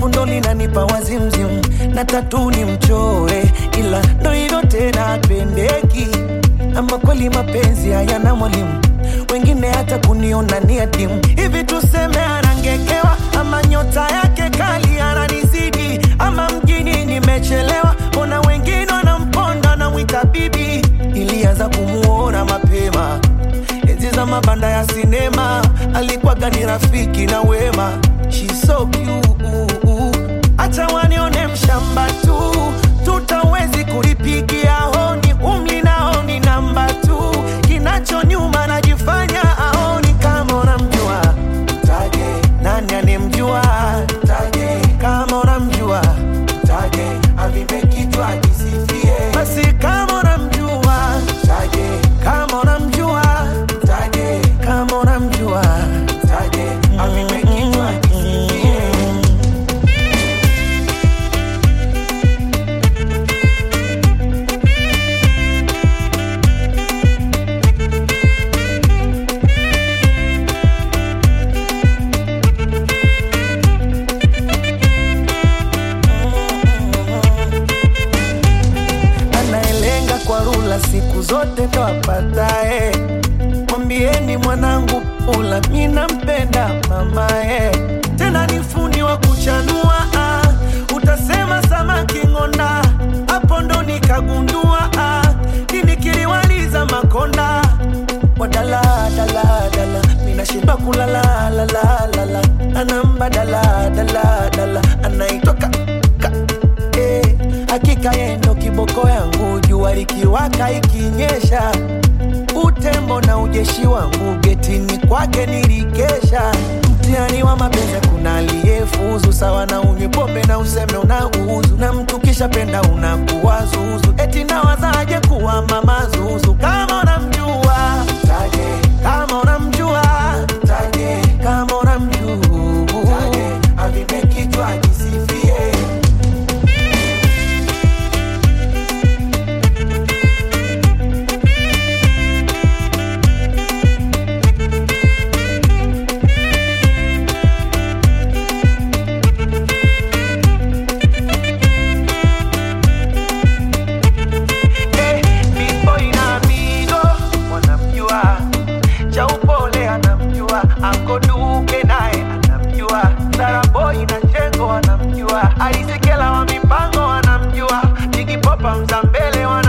shepu ndo linanipa wazimzim na tatu ni mchore ila ndo hilo tena apendeki ama kweli mapenzi hayana mwalimu wengine hata kuniona ni adimu hivi tuseme anangekewa ama nyota yake kali ananizidi ama mjini nimechelewa mbona wengine wanamponda namwita bibi ilianza kumuona mapema enzi za mabanda ya sinema alikuwaga ni rafiki na wema She's so cute. Acha wanione mshamba tu tutawezi kulipigia honi umli naoni namba tu kinacho nyuma najifanya aoni kama unamjua mtaje nani anemjua mtaje kama unamjua mtaje avimbe kichwa kisifie basi kama unamjua mtaje kama unamjua mtaje kama unamjua mtaje avimbe kichwa kisifie anayelenga kwa rula siku zote ndo apatae. Mwambieni mwanangu pula, mi nampenda mamae, tena ni fundi wa kuchanua ah. Utasema samaki ng'onda, hapo ndo nikagundua ah. Kini kiliwaliza makonda wadala dala dala, minashindwa kulala la la la la, anamba dala dala dala, anaitoka ka eh, hakika yeye ndo kiboko yangu, jua likiwaka ikinyesha, utembo na ujeshi wangu getini kwake nilikesha. Mtihani wa mapenzi, kuna aliyefuzu sawa na unywe pombe na useme unauzu, na mtu kisha penda unakuwa zuzu, eti nawazaje kuwa mama zuzu kama unamjua mtaje, kama unamjua mtaje, kama unamjua mtaje, avimbe kichwa kisifie Eh, Big Boy na Mido wanamjua, cha upole anamjua, Anko Duke naye anamjua, Sara Boy na Chengo wanamjua, Alisekela wa mipango wanamjua, Jigi Popa Mzambele wanamjua